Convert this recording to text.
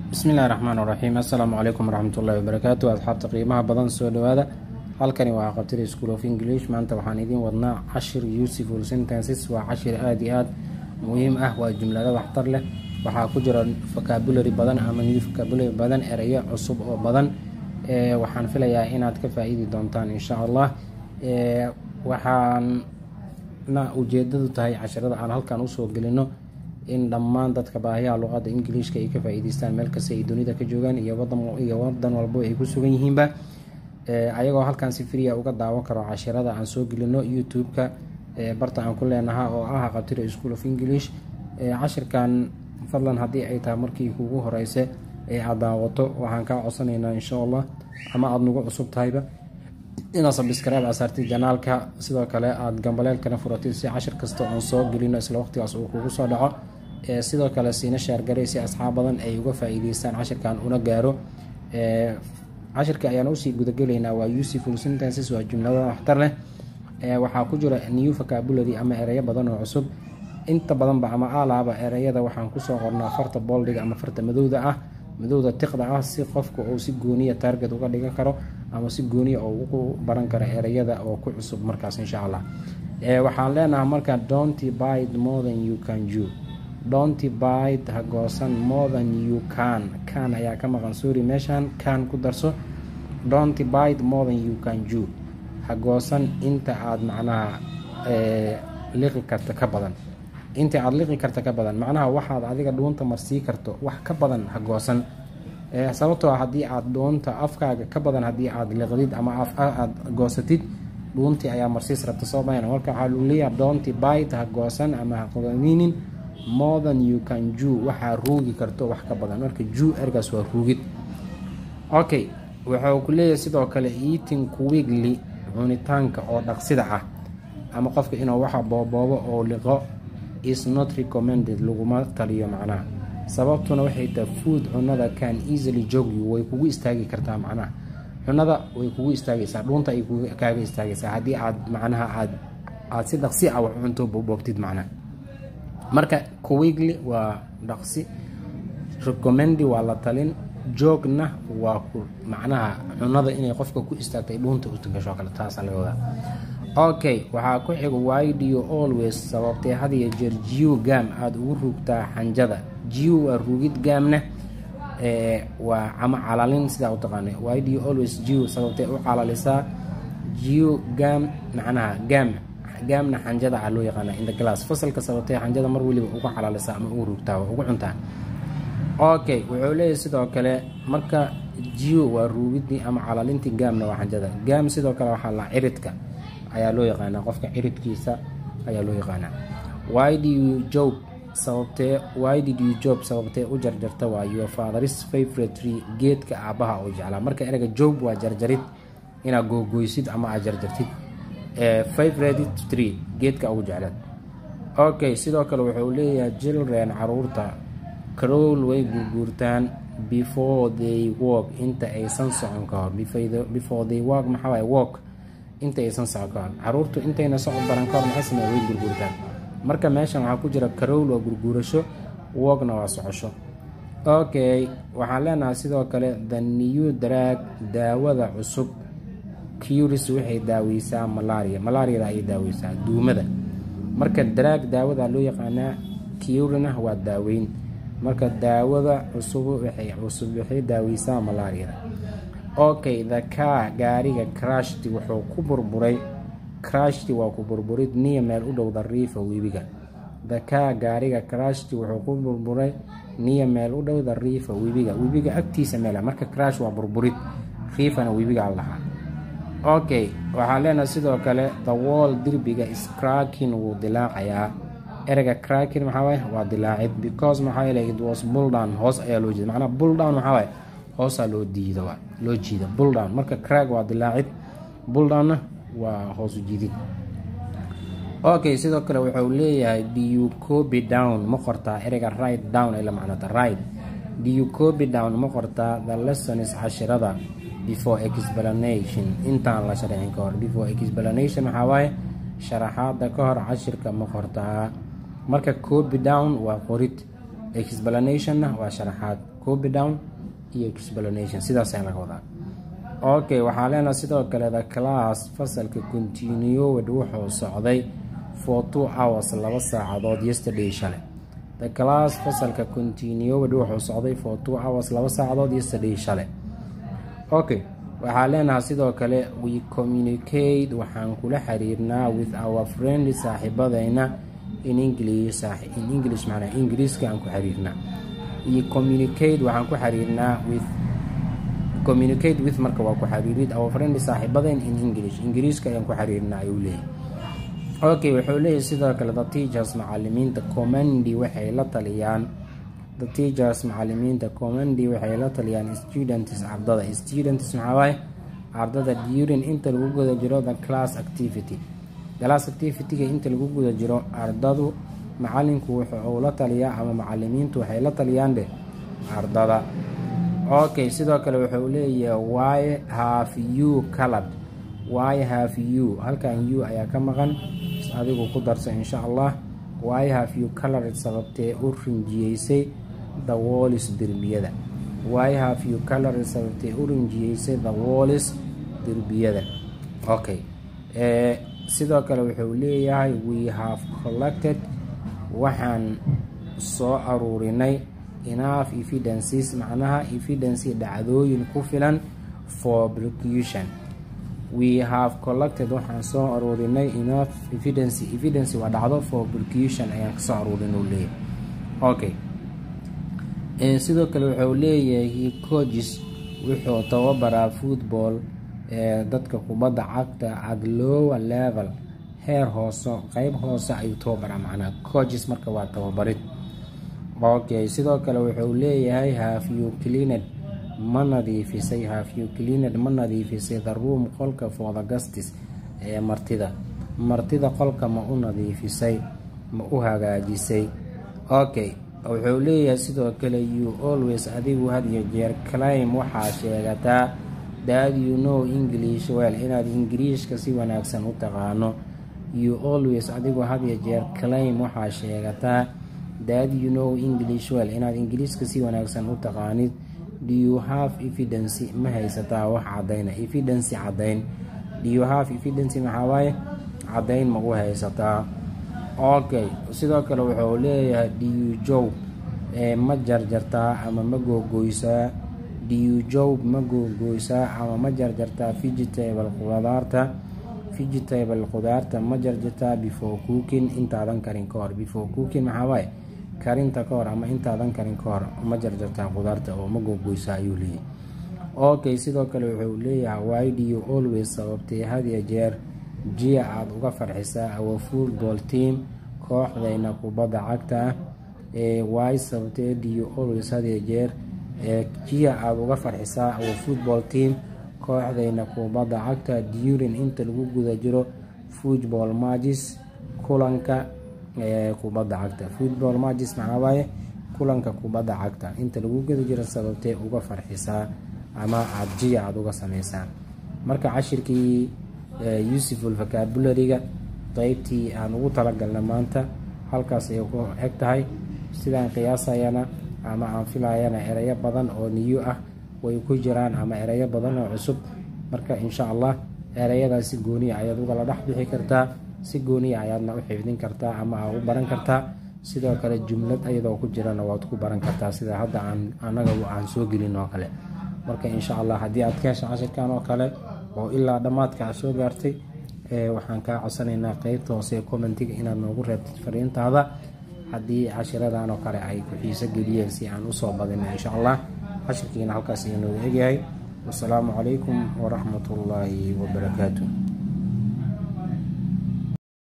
bismillahi raxmaan raxiim assalaamu calaykum waraxmatullahi wabarakaatu asxaabta qiimaha badan soo dhawaada halkani waa qabtida school of english maanta waxaan idiin wadnaa cashir useful sentences waa cashir aada iyo aada muhiim ah waa jumlado waxtar leh waxaa ku jira vocabulary badan ama new vocabulary badan ereyo cusub oo badan waxaan filayaa inaad ka faa-iidi doontaan insha allah waxaana ujeedadu tahay cashirada aan halkan usoo gelino in dhammaan dadka baahiyaha luqada ingiliishka ay ka faa-iideystaan meel kasta ay dunida ka joogaan iyo wadiyo wadan walbo ay ku sugan yihiinba ayagoo halkan si friya uga daawan karo cashirada aan soo gelino youtube-ka barta aan ku leenaha oo ah qabtida school of english cashirkan fadlan haddii ay tahay markii kugu horeyse ee aada daawato waxaan kaa codsanaynaa insha allah ama aada nagu cusub tahayba inaad sabscribe asaartid janaalka sidoo kale aada gambaleelkana furatid si cashir kasta oon soo gelino isla waqtigaas uu kugu soo dhaco sidoo kale siina shaargaray si asxaab badan ay uga faa-iideystaan cashirkan una gaaro cashirka ayaan usii gudagelaynaa waa useful sentences waa jumlada waxtar leh waxaa ku jira new vocabulary ama ereyo badan oo cusub inta badanba ama alaaba ereyada waxaan kusoo qornaa farta booldiga ama farta madowda ah madowda tiqda ah si qofka uu si gooniya target uga dhigan karo ama si gooniya oo ugu baran karo ereyada oo ku cusub markaas insha allah waxaan leenahay marka donty bite more than you can do donty bite ha goosan more than you can kan ayaa ka maqan sorry meeshaan kan ku darso donty bite more than you can do ha goosan inta aada macnaha liqi karta ka badan inta aada liqi karta ka badan macnaha waxaad adiga dhuunta marsii karto wax ka badan ha goosan sababtoo haddii aada dhuunta afkaaga ka badan haddii aada liqdid ama aada goosatid dhuuntii ayaa marsiis rabta soo mayn marka waxaa lagu leeyaha doonti bite ha goosan ama ha qodaminin more than you can ju waxaa ruugi karto wax ka badan marka ju ergaas waa ruugid okay wuxuu ku leeyahay sidoo kale eating quickly cunitaanka oo dhaqsida ah ama qofka inuu waxa booboobo oo liqo is not recommended laguma taliyo macnaha sababtuna waxay tahay food cunada can easily jog you way kugu istaagi kartaa macnaha cunada way kugu istaagaysaa dhuunta ay kaaga istaagaysaa haddii aad macnaha aad aada si dhaqsi ah wax cunto boobtid macnaha marka kuwigli waa dhaqsi recomendi waa la talin joogna waa ku macnaha cunada inay qofka ku istaagtay dhuunta ugasho kale taasa laga wadaa okay waxaa ku xiga why do you always sababtee had iyo jeer jiw gaam aada ugu ruugtaa xanjada jiw waa ruugid gaamna waa ama calalin sidaa u taqaana why do you always jiw sababtee u calalisaa jiw gaam macnaha gaam gaamna xanjada a loo yaqaana in the glass fasalka sababtee xanjada mar weliba uga calalisaa ama ugu ruugtaa waa ugu cuntaa okay wuxuu leeyahay sidoo kale marka jiw waa ruugidii ama calalintii gaamna waa xanjada gaam sidoo kale waxaa la ciridka ayaa loo yaqaanaa qofka ciridkiisa ayaa loo yaqaanaa why do you job sababtee why did you job sababtee u jarjarta waa your fatheris favorite tree geedka aabbaha oo jeclaa marka ereyga job waa jarjarid inaad googoysid ama aad jarjartid favorite tree geedka ugu jeclaad okay sidoo kale wuxuu leeyahay children caruurta carool way guurguurtaan before they walk inta aysan socon ka hor before they walk maxaa waay walk inta aysan socon ka hor caruurtu intayna socod baran ka hor maxay samee way gurguurtaan marka meeshan waxaa ku jira carowl waa gurguurasho walkna waa socosho okay waxaan leenahay sidoo kale the new drag daawada cusub curis waxay daaweysaa malaria malariada ayay daaweysaa duumada marka drag daawada loo yaqaanaa curina waa daaweyn marka daawada cusub waxay cusub waxay daaweysaa malariada okay the car gaariga crashti wuxuu ku burburay crashti waa ku burburid niya meel u dhow dariifa webiga the car gaariga crashti wuxuu ku burburay niya meel u dhow dariifa webiga webiga agtiisa meela marka crash waa burburid riifana webigaa lahaa okay waxaan leenahay sidoo kale the wall derbiga scrakin wuu dilaacayaa ereyga crakin maxaawaye waa dilaacid because maxaa yeele it was bulldown hoos ayaa loo jeeda macnaa bulldown maxaawaye hoosaa loo diida waa loo jiida bulldown marka crag waa dilaacid bulldownna waa hoosu jiidid okay sidoo kale wuxuu leeyahay do you copy down ma qortaa ereyga right down ay la macnata right do you copy down ma qortaa the lessons cashirada before explanation intaan la sharxin ka hor before explanation waxaa waaye sharaxaada ka hor cashirka ma qortaa marka copy down waa qorid explanationna waa sharaxaad copy down iyo explanation sidaas ayaa laga wadaa okay waxaa leenaha sidoo kale the class fasalka continued wuxuu socday for two hours laba saacadood yesterday shalay the class fasalka continued wuxuu socday for two hours laba saacadood yesterday shalay okay waxaa leenahay sidoo kale we communicate waxaan kula xiriirnaa with our friend saaxiibadeyna in english in english macnaa ingiriiska aan ku xiriirnaa we communicate waxaan ku xiriirnaa with communicate with marka waa ku xiriirid our friend saaxiibadeyn in english ingiriiska ayaan ku xiriirnaa ayuu leeyahay okay wuxuu leeyahay sidoo kale the teachers macalimiinta commandi waxay la taliyaan the teachers macalimiinta commandi waxay la taliyaan students ardada students maxaa waaye ardada during inta lagu guda jiro the class activity class activity-ga inta lagu guda jiro ardadu macalinku wuxuu la taliyaa ama macalimiintu waxay la taliyaan dheh ardada okay sidoo kale wuxuu leeyahay why have you colored why have you halkan u ayaa ka maqan adigu ku darsa insha allah why have you colored sababtee u rinjiyeysay the wallis derbiyada why have you colored sababtee u rinjiyeysay the wallis derbiyada okay sidoo kale wuxuu leeyahay we have collected waxaan soo aruurinay enough evidences macnaha evidency dhacdooyin ku filan for prosecution we have collected waxaan soo aruurinay enough evidence evidence waa dhacdo for prosecution ayaan kasoo aruurin uu leeyahay okay sidoo kale wuxuu leeyahay coaches wuxuu tababaraa football dadka kubadda cagta at lower level heer hoose qeyb hoose ayuu tababaraa macnaha coaches marka waa tababarid okay sidoo kale wuxuu leeyahay have you cleaned ma nadiifisay have you cleaned ma nadiifisay the room qolka for the guestis ee martida martida qolka ma u nadiifisay ma u hagaajisay okay wuxuu leeyahay sidoo kale you always adigu had iyo jeer claim waxaa sheegataa that you know english well inaad ingiriishka si wanaagsan u taqaano you always adigu had iyo jeer claim waxaa sheegataa that you know english well inaad ingiriiska si wanaagsan u taqaanid do you have evidence ma haysataa wax cadayna evidence cadayn do you have evidence maxaa waaye cadayn ma u haysataa okay sidoo kale wuxuu leeyahay do you job ma jarjartaa ama ma googoysaa do you job ma googoysaa ama ma jarjartaa vegetable qudaarta vegetable qudaarta ma jarjartaa before cooking intaadan karin ka hor before cooking maxaa waaye karinta ka hor ama intaadan karin ka hor ma jarjartaa qudaarta oo ma googoysaa ayuu leeyahay okay sidoo kale wuxuu leeyahay why do you always sababtay hadiya jeer jiya aada uga farxisaa our football team kooxdayna kubadda cagta ah ee why sababtee do you always hadiya jeer jiya aada uga farxisaa our football team kooxdayna kubadda cagta during inta lagu guda jiro football matches kulanka kubadda cagta football matches maxaa waaye kulanka kubadda cagta inta lagu guda jiro sababtee uga farxisaa ama aada jiya aada uga sameysaa marka cashirkii useful vocabulary-ga qeybtii aan ugu talagalna maanta halkaas ayay ku eg tahay sidaan qiyaasayana ama aan filayana ereyo badan oo niyo ah way ku jiraan ama ereyo badan oo cusub marka insha allah ereyadaas si gooniya ayaad ugala dhex bixi kartaa si gooniya ayaadna u xifdin kartaa ama aa u baran kartaa sidoo kale jumlad ayadoo ku jirana waad ku baran kartaa sida hadda aan anaga aan soo gelin oo kale marka insha allah haddii aad ka hesha cashirkan oo kale oo ilaa dhammaadka aad soo gaartay waxaan kaa codsanaynaa qeybta hoose ee commentiga inaad noogu reebtid fariintaada haddii cashiradan oo kale ay ku xiiso geliyeen si aan usoo badino insha allah cashirkiina halkaas iyo noogu egyahay wasalaamu calaykum waraxmat ullaahi wabarakaatu